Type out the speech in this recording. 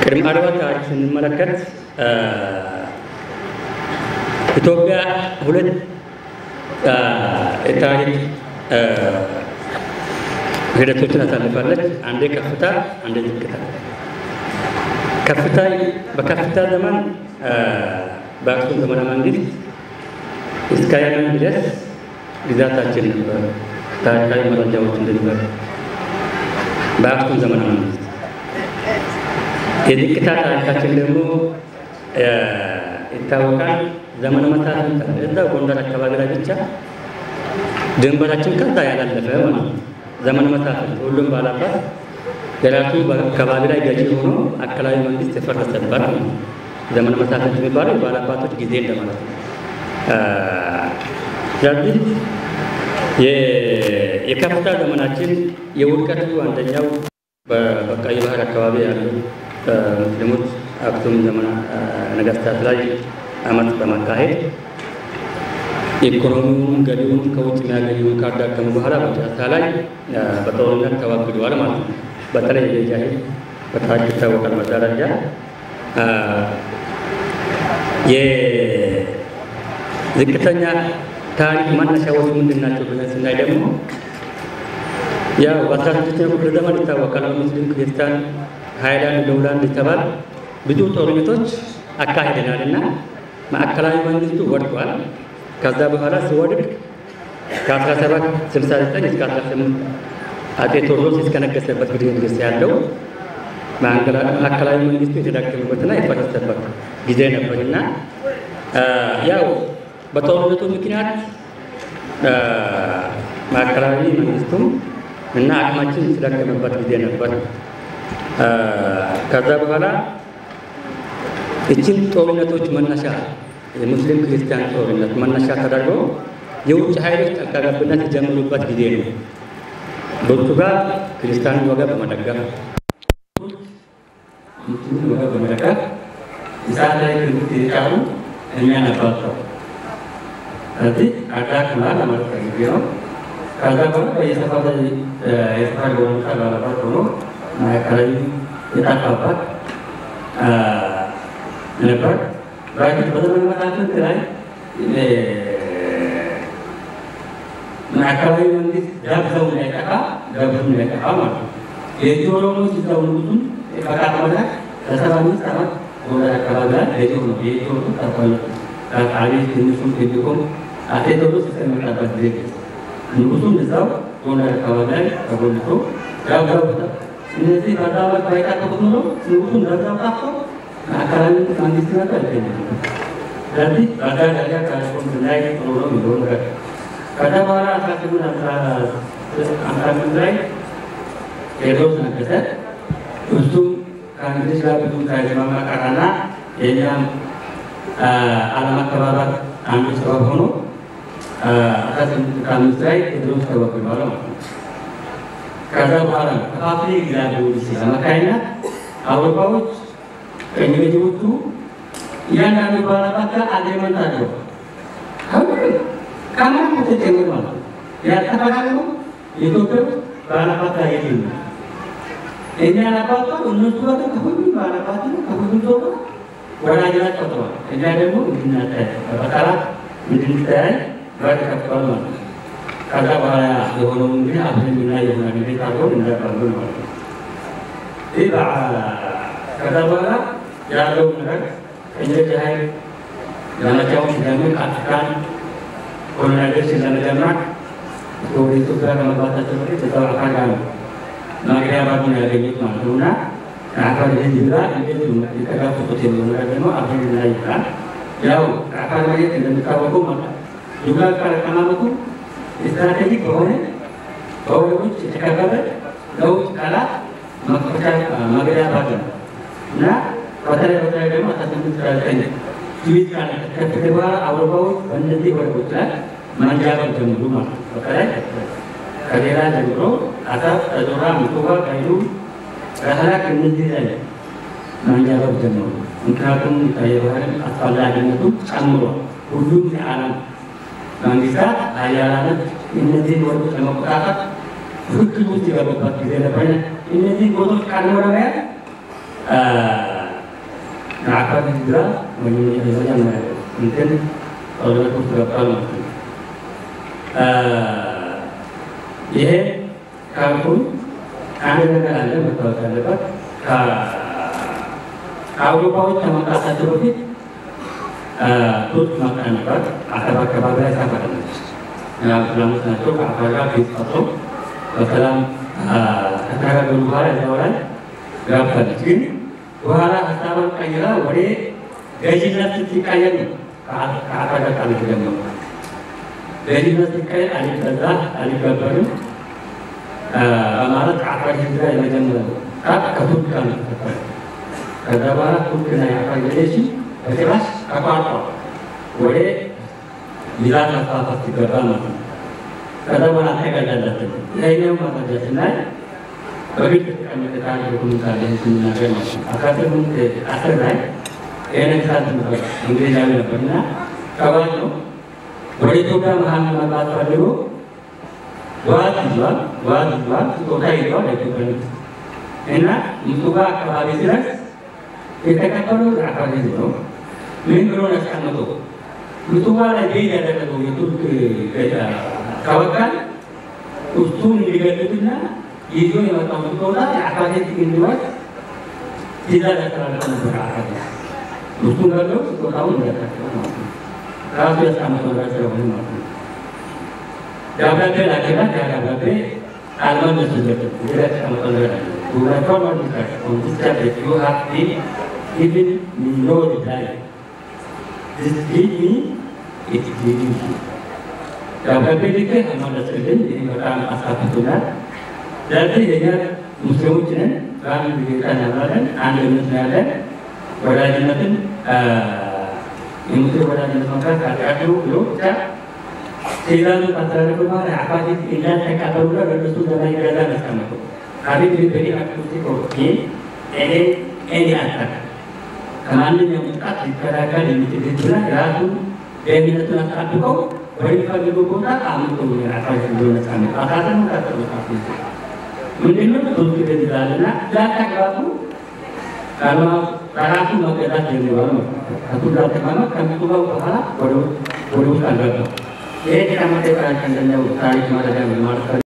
ቅድመ አድዋ ታሪክ ስንመለከት ኢትዮጵያ ሁለት የታሪክ ሂደቶችን አሳልፋለች። አንዴ ከፍታ፣ አንዴ ዝቅታ። ከፍታ በከፍታ ዘመን በአክሱም ዘመነ መንግስት እስከ የመን ድረስ ግዛታችን ነበር። ታሪካዊ መረጃዎች እንደነበር በአክሱም ዘመነ መንግስት የዝቅታ ታሪካችን ደግሞ ይታወቃል። ዘመነ መሳፍንት እዛ ጎንደር አካባቢ ላይ ብቻ ድንበራችን ከዛ ያላለፈ ማለት ነው። ዘመነ መሳፍንት ሁሉም ባላባት የራሱ አካባቢ ላይ ገዢ ሆኖ አካላዊ መንግስት የፈረሰበት ነው። ዘመነ መሳፍንት የሚባለው የባላባቶች ጊዜ እንደማለት ነው። ስለዚህ የከፍታ ዘመናችን የውድቀቱ አንደኛው በቀይ ባህር አካባቢ ያሉ ሙስሊሞች አክሱም ዘመነ ነገስታት ላይ አመት በማካሄድ ኢኮኖሚውን ገቢውን ከውጭ የሚያገኙን ካዳከሙ በኋላ መጨረሻ ላይ በጦርነት ተዋግደዋል ማለት ነው። በተለይ የጃሂል በታሪክ ይታወቃል። መደረጃ የዝቅተኛ ታሪክ መነሻዎች ምንድን ናቸው ብለን ስናይ ደግሞ ያው በአስራ ስድስተኛው ክፍለ ዘመን ይታወቃል። ሙስሊም ክርስቲያን ሀይላንድ ሎውላንድ የተባል ብዙ ጦርነቶች አካሂደናል እና ማዕከላዊ መንግስቱ ወድቋል። ከዛ በኋላ ሲወድቅ ከ1769 እስከ 18 አጤ ቴዎድሮስ እስከነገሰበት ጊዜ ድረስ ያለው ማዕከላዊ መንግስቱ የተዳከመበትና የፈረሰበት ጊዜ ነበርና ያው በጦርነቱ ምክንያት ማዕከላዊ መንግስቱም እና አቅማችን የተዳከመበት ጊዜ ነበር። ከዛ በኋላ እችን ጦርነቶች መነሻ የሙስሊም ክርስቲያን ጦርነት መነሻ ተደርጎ የውጭ ኃይሎች ጣልቃ ገብነት የጀመሩበት ጊዜ ነው። ፖርቱጋል ክርስቲያንን ወገብ በመደገፍ ሙስሊምን ወገብ በመደገፍ እሳት ላይ ትምህርት የጫሩ እኛ ነበርቸው። ስለዚህ አዳክማል ለማለት ፈልጌ ነው። ከዛ በኋላ በየሰፈር የሰፈር የሆኑታ ባለባት ሆኖ ማዕከላዊ የጠፋባት ነበር። በፊት በዘመነ መሳፍንት ላይ ማዕከላዊ መንግስት ዳብሰው እንዳይጠፋ ገብሱ እንዳይጠፋ ማለት ነው። የዚህ ኦሮሞች እዛው ንጉሱን ፈቃድ ለሰባ አምስት ዓመት ጎንደር አካባቢ ላይ ለኢትዮ ነው የኢትዮ ተቆለጡ ቃሊ ትንሹም ትልቁም አጤ ቴዎድሮስ እስከሚመጣበት ጊዜ ንጉሱም እዛው ጎንደር አካባቢ ላይ ተጎልቶ ያጋቡታል። እነዚህ በዛ ዓመት ባይጠቀቁት ኖሮ ንጉሱም በዛው ጠፍቶ ማዕከላዊ መንግስት ነበር ይገኛል። ስለዚህ በዛ ደረጃ ታሪኮን ስናይ ጥሩ ነው የሚሆን ነገር ከዛ በኋላ አስራ ስምንት አስራ ስምንት ላይ ቴዎድሮስ ነገሰ። እሱም ከእንግሊዝ ጋር ብዙ ሳይስማማ ቀረና የእኛም አለመከባበር አንዱ ሰበብ ሆኖ አስራ ስምንት ከአምስት ላይ ቴዎድሮስ ተወግዷል ማለት ነው። ከዛ በኋላ ከፋፍሌ ግዛት ፖሊሲ አማካይነት አውሮፓዎች ቀኝ ገዢዎቹ እያንዳንዱ ባላባት ጋር አግሪመንት አለው ከማን ተጨምር ማለት ነው ያልተፈራረሙ የኢትዮጵያ ውስጥ ባላባት ጋር የለም። እኛ አላባቷ እነሱ ጋር ከሁሉም ባላባት ከሁሉም ሰው ጋር ወዳጅነት ቆጥሯል። እኛ ደግሞ እንድናታይ በጠላት እንድንተያይ በር ከፍቷል ማለት ነው። ከዛ በኋላ የሆነው እንግዲህ አብረን እና የሆነ ቤት አብረን እንዳቀርቡ ማለት ነው። ይህ ከዛ በኋላ ያለው ነገር ቀኞች ኃይል ዘመቻውን ሲጀምር አፍሪካን ኮሎናይዜሽን ለመጀመር ወደ ኢትዮጵያ ከመግባታቸው በፊት እዛው አካል ጋር ነው ማግሪያ ባቡን ያገኙት ማለት ነው እና ከአካል ህዝብ ጋር እንዴት የተጋፈጡት የሚሆነ ነገር ደግሞ አብረን ላይ ይላል። ያው ከአካል መሬት እንደሚታወቀው ማለት ዱጋ አቀማመጡ ስትራቴጂክ በሆነ በወደቦች የተከበበ ለውጭ ጠላት መክፈቻ መግቢያ በር ነው እና በተለይ በተለይ ደግሞ አስራ ስምንት ዘጠኝ ስዊዝ ጋር ከተከፈተ በኋላ አውሮፓዎች በእነዚህ ወደቦች ላይ መንጃበር ጀምሩ ማለት ነው። በተለይ ከሌላ ጀምሮ አሰብ፣ ጠዞራ፣ ምጽዋ፣ ቀይሉ፣ ረህላክ እነዚህ ላይ መንጃበር ጀምሩ። ምክንያቱም የባህርን አስፈላጊነቱ ጨምሯል። ሁሉም የዓለም መንግስታት ሀያላነት እነዚህን ወደቦች ለመቆጣጠር ፍክክር ውስጥ የገቡበት ጊዜ ነበር። እነዚህ ቦታዎች ቀድሞ ለመያዝ የአካል ህዝራ መጀመሪያ እንትን ጦርነት ውስጥ ገብቷል ማለት ነው። ይሄ ካልኩኝ አንድ ነገር አለ መታወቅ ያለበት ከአውሮፓዎች ከመምጣታቸው በፊት ቱርክ መጣ ነበር። አሰብ አካባቢ ላይ ሰፈረች። እስላሞች ናቸው። ከአፋር ጋር ፊት ፈጥሮ በሰላም ከተነጋገሩ በኋላ እዚያው ላይ ገብታለች። ግን በኋላ ሀሳቧን ቀይራ ወደ ገዥነት ስትቀየር ነው ከአፋር ጋር ቃል የተጀመሩ ገዥነት ስትቀየር አልገዛ አልገበርም በማለት ከአፋር ህዝብ ጋር የመጀመሪያው ከቱርክ ጋር ነው ተፈጠረ። ከዛ በኋላ ቱርክና የአፋር ፌዴሬሽን በጭራሽ ተቋርጠው ወደ ሚዛን ማስፋፋት ሲገባ ማለት ነው። ከዛ በኋላ ተገለለትን። ይሄኛው ማስረጃ ስናይ በግልጽ የተቀመጠ ታሪክ ዶኩመንት አለ ስንናገር ማለት ነው። አስራ ስምንት አስር ላይ ይሄ ነግሳት ነበር እንግሊዛዊ ነበር እና ከባድ ነው። ወደ ኢትዮጵያ መሀል መግባት ፈልጎ ዋዝ ይዟል፣ ዋዝ ይዟል፣ ስጦታ ይዟል ለኢትዮጵያ ንግስት እና ምጽዋ አካባቢ ድረስ የተቀበለው የአፋር ህዝብ ነው። ምን ብሎ ያስቀምጠው ምጽዋ ላይ ቤት ያደረገው የቱርክ ተወካይ እሱን እንዲገድሉትና ይዞ የመጣው ስጦታ የአፋር ህዝብ እንዲወስድ ትእዛዝ ያስተላለፈ ነበር። አፋር እሱን ገለው ስጦታውን እንዲያካፍለው ማለት ነው። ራሱ ያስቀምጠው ነገር ስለሆነ ማለት ነው። ደብዳቤ ላከላት። ያ ደብዳቤ አልመለሱለትም። ሌላ ያስቀምጠው ነገር አለ to return on this on this subject, you have been given me no reply. This give me, it gives you. ደብዳቤ ልክ አልመለስክልኝ። ይህ በጣም አሳፍቶናል። ስለዚህ የኛ ሙስሊሞች ነን፣ በአንድ ጌታ እናምናለን፣ አንድ እምነት ነው ያለን። ወዳጅነትን የሙስሊም ወዳጅነት መምራት ኃጢአት ነው ብሎ ብቻ ትእዛዙ ካስተላለፈ በኋላ አባቴት እንዳልተቀበሉና በእነሱ ዘመን ገዛ ያስቀመጠው አቤት በሪ አክቲቪቲ ይህ እኔ እኔ አጣቅ ከማንኛውም ጥቃት ሊከላከል የሚችል ህዝብና ራሱን ደህንነቱን አስጠብቀው ወደሚፈልገው ቦታ አምልጦ ራሳቸው እንደሆነ ጻነ አሳተሙ ካጠመጣፍ ምንድነው ብዙ ጊዜ ይላልና ላታግባቡ ካልማ ራሱ መገዛት ጀምሯል ማለት ነው። ከቱ ጋር ተማማ ከምጡባው በኋላ ወደ ወደ ውስጥ አልገባም። ይሄ ተቀመጠ ቃል ከእንደኛው ታሪክ ማለት ነው ማለት